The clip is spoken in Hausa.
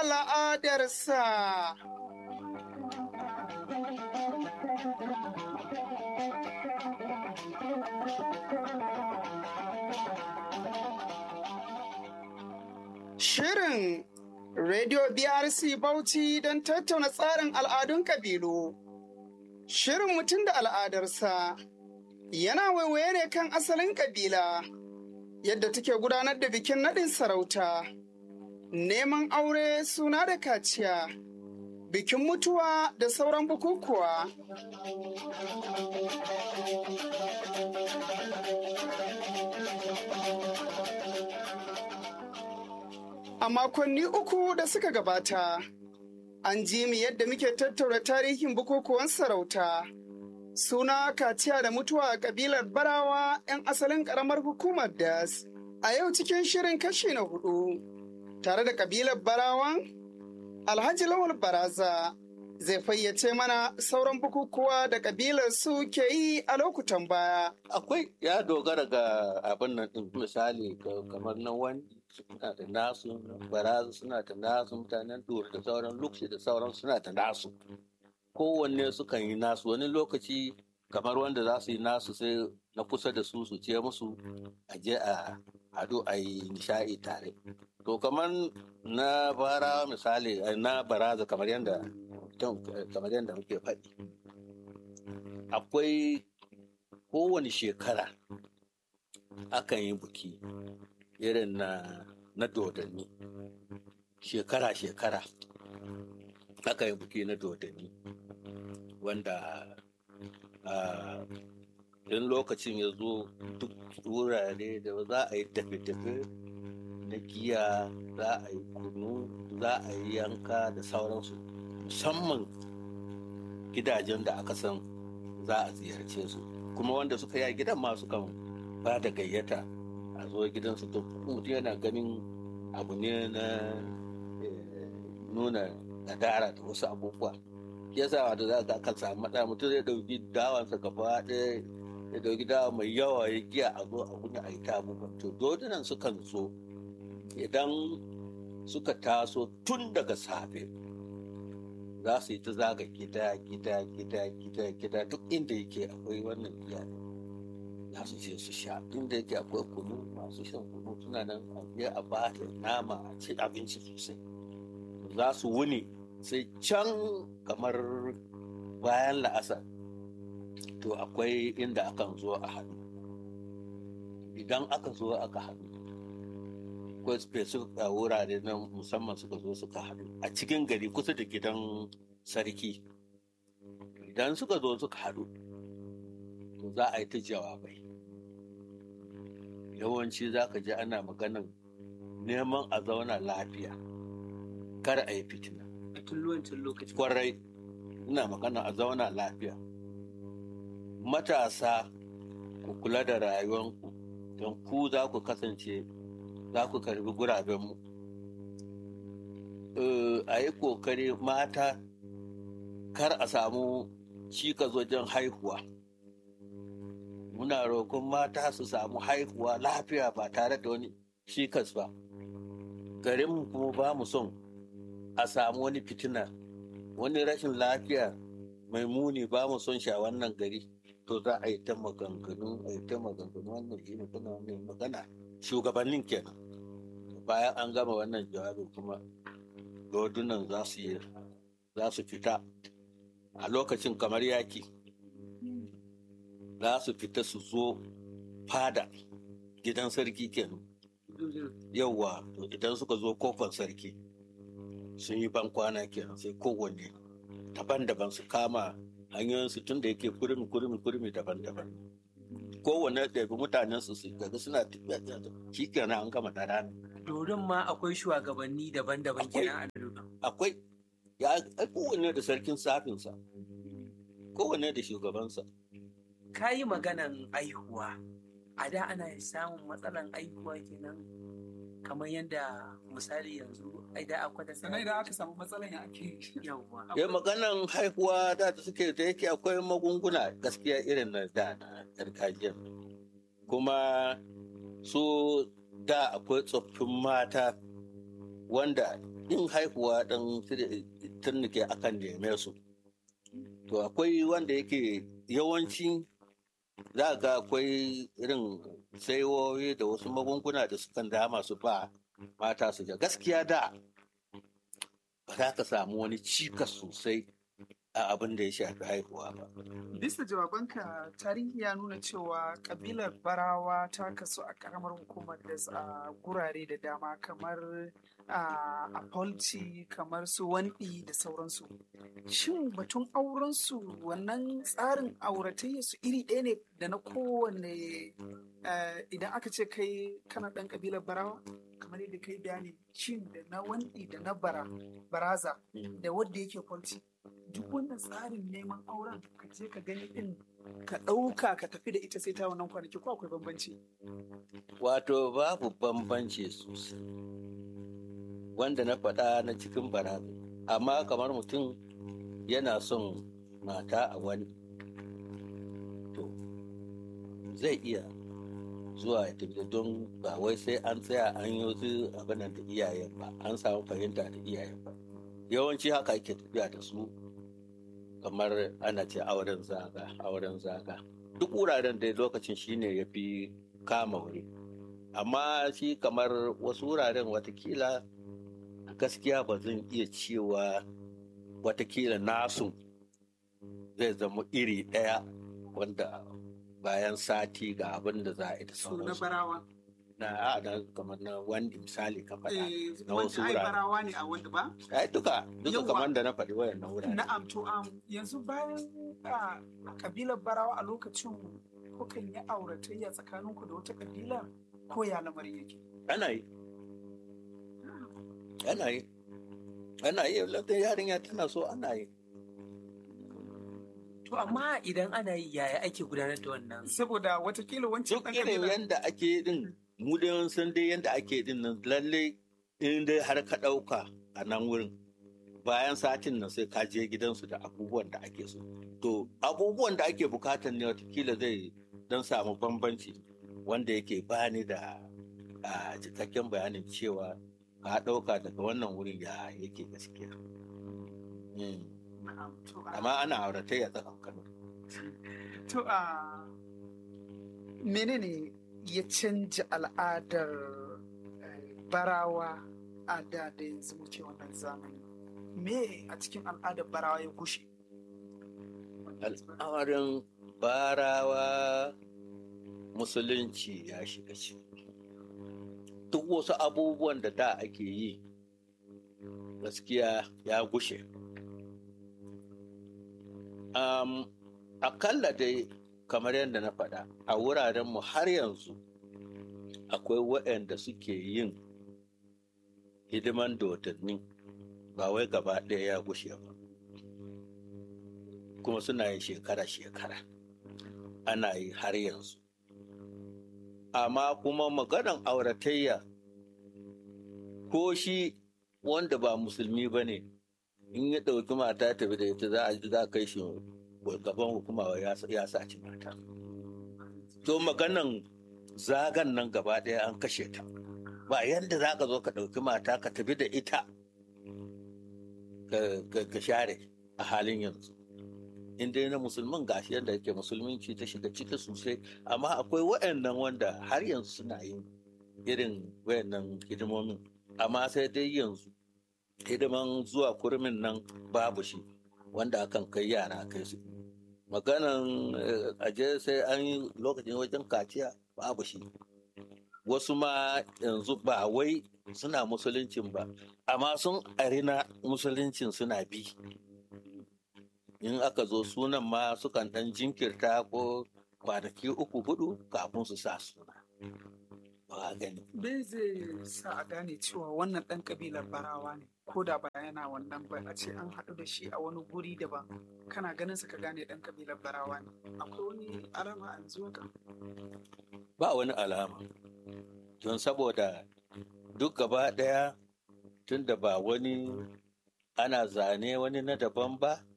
al'adarsa. Shirin Radio BRC Bauchi don tattauna tsarin al'adun kabilu. Shirin mutum da al'adarsa yana waiwaye ne kan asalin kabila, yadda take gudanar da bikin naɗin sarauta, neman aure suna da kaciya, bikin mutuwa da sauran bukukuwa. A makonni uku da suka gabata, an ji mu yadda muke tattaura tarihin bukukuwan sarauta. Suna kaciya da mutuwa a kabilar Barawa 'yan asalin ƙaramar hukumar Das. A yau cikin shirin kashi na hudu, tare da kabilar Barawan, Alhaji Lawal Baraza zai fayyace mana sauran bukukuwa da kabilar su ke yi a lokutan baya. Akwai ya dogara ga abin nan ɗin misali kamar na wani suna da nasu baraza suna da nasu mutanen dur da sauran luksi da sauran suna da nasu kowanne sukan yi nasu wani lokaci kamar wanda za su yi nasu sai na kusa da su su ce musu a je a hadu a yi nishaɗi tare to kamar na bara misali na baraza kamar yadda kamar yadda muke faɗi akwai kowane shekara akan yi buki irin na na dodanni shekara-shekara aka yi buki na dodanni wanda in lokacin ya zo duk wurare da za a yi tafe-tafe na giya za a yi kunu za a yi yanka da sauransu musamman gidajen da aka san za a ziyarce su kuma wanda suka yi a gidan masu kan ba da gayyata a zo gidansu to mutum yana ganin abu ne na nuna nadara da wasu abubuwa ya sa da za ka kan samu matsala mutum zai dauki dawansa gaba ɗaya ya dauki dawa mai yawa ya giya a zo a wuni a yi ta abubuwan to dodunan sukan zo idan suka taso tun daga safe za su yi ta zaga gida gida gida gida gida duk inda yake akwai wannan giya za su je su sha inda yake akwai kunu masu shan kunu suna nan a je a ba da nama a ci abinci sosai za su wuni sai can kamar bayan la'asar to akwai inda akan zo a haɗu idan aka zo aka haɗu akwai specific a wurare na musamman suka zo suka haɗu a cikin gari kusa da gidan sarki idan suka zo suka haɗu to za a yi ta jawabai yawanci za ka ji ana maganan neman a zauna lafiya kar a yi fitina kwarai ina magana a zauna lafiya matasa ku kula da rayuwanku don ku za ku kasance za ku karbi gurabenmu a yi kokari mata kar a samu cikas wajen haihuwa muna roƙon mata su samu haihuwa lafiya ba tare da wani cikas ba garinmu kuma ba mu son a samu wani fitina wani rashin lafiya mai muni ba mu son sha wannan gari to za a yi ta maganganu a yi ta maganganu wannan shi ne kuna mai magana shugabannin kenan bayan an gama wannan jawabi kuma dodunan za su yi za su fita a lokacin kamar yaki za su fita su zo fada gidan sarki kenan yauwa to idan suka zo kofar sarki sun yi ban kwana kenan sai kowanne daban-daban su kama hanyoyinsu tun da yake kurmi kurmi kurmi daban-daban kowanne da bi mutanen su daga suna tafiya shi kenan an gama da rana Dorin ma akwai shugabanni daban-daban kenan a Dorin. akwai ya kowanne da sarkin safinsa kowanne da shugabansa Ka yi maganan aihuwa. A da ana samun matsalan aihuwa kenan kamar yadda misali yanzu ai da akwai da sannan idan aka samu matsalan ya ake yawwa. ya maganan haihuwa da ta suke da yake akwai magunguna gaskiya irin na da na gargajiya kuma su da akwai tsoffin mata wanda yin haihuwa ɗan turnike akan neme su to akwai wanda yake yawanci za ga akwai irin saiwoyi da wasu magunguna da sukan dama su ba mata su ja gaskiya da ba za ka samu wani cikas sosai a abin da ya shafi haihuwa ba Bisa jawabanka tarihi ya nuna cewa kabilar barawa ta kasu a karamar hukumar da a gurare da dama kamar a Polci kamar su wanɗi da sauransu. Shin batun aurensu wannan tsarin auratayya su iri ɗaya ne da na kowane idan aka ce kai kana ɗan kabilar barawa? kamar yadda kai bayani shin da na wanɗi da na bara baraza da wadda yake kwalci duk wannan tsarin neman auren ka je ka gani din ka ɗauka ka tafi da ita sai ta wannan kwanaki ko akwai bambanci wato babu bambanci sosai wanda na faɗa na cikin baraza amma kamar mutum yana son mata a wani to zai iya zuwa ya tafi don ba wai sai an tsaya an yi wasu abin da iyayen ba an samu fahimta da iyayen ba yawanci haka ake tafiya da su kamar ana ce auren zaga auren zaga duk wuraren da lokacin shine ya fi kama wuri amma shi kamar wasu wuraren watakila gaskiya ba zan iya cewa watakila nasu zai zama iri ɗaya wanda bayan sati ga abin da za a yi da su na sauransu barawa na a da kamar na wanda misali ka faɗa eh na wasu wanda ai wurare. barawa ne a wanda ba ai duka duka Yawwa. kamar da na faɗi wayan na wurare na'am to am yanzu bayan a kabilar barawa a lokacin kukan yi auratayya tsakaninku da wata kabila ko ya lamarin yake ana yi ana yi ana yi lantar yarinya tana so ana yi To amma idan ana yi yaya ake gudanar da wannan? saboda watakila wancan duk ɗan irin kabila yadda ake din mu dai mun san dai yadda ake din nan lalle in dai har ka ɗauka a nan wurin bayan satin nan sai ka je gidansu da abubuwan da ake so to abubuwan da ake bukatar ne watakila zai dan samu bambanci wanda yake bani da a cikakken bayanin cewa ka ɗauka daga wannan wurin ya yake gaskiya Mm. Na'am, to a- amma ana auratayya tsakankanin To a menene ya canja al'adar eh, barawa a da da yanzu muke wannan zamani? Me a cikin al'adar barawa ya gushe? al'amarin barawa musulunci ya shiga ciki duk wasu abubuwan da da ake yi gaskiya ya gushe um, akalla dai kamar yadda na faɗa a wurarenmu har yanzu akwai waɗanda suke yin hidiman dodanni ba wai gaba ɗaya ya gushe ba kuma suna yin shekara-shekara ana yi har yanzu amma kuma maganan auratayya ko shi wanda ba musulmi ba ne in ya ɗauki mata tafi da ita za a za a kai shi gaban hukuma ya ya saci mata to maganan zagan nan gaba ɗaya an kashe ta ba yadda za ka zo ka ɗauki mata ka tafi da ita ka- ka ka share a halin yanzu in dai na musulmin gashi yadda yake musulminci ta shiga ciki sosai amma akwai waɗannan wanda har yanzu suna yin irin wayannan hidimomin amma sai dai yanzu hidiman zuwa kurmin nan babu shi wanda akan kai yara kai su maganan eh, aje sai an yi lokacin wajen kaciya babu shi wasu ma yanzu ba wai suna musuluncin ba amma sun arina musuluncin suna bi in aka zo sunan ma sukan ɗan jinkirta ko kwanaki uku hudu kafin su sa suna ba gani Me zai sa a gane cewa wannan ɗan ƙabilar barawa ne ko da ba yana wannan ba a ce an haɗu da shi a wani guri daban kana ganin sa ka gane ɗan ƙabilar barawa ne akwai wani alama a yanzu haka ba wani alama don saboda duk gaba ɗaya tun da ba wani ana zane wani na daban ba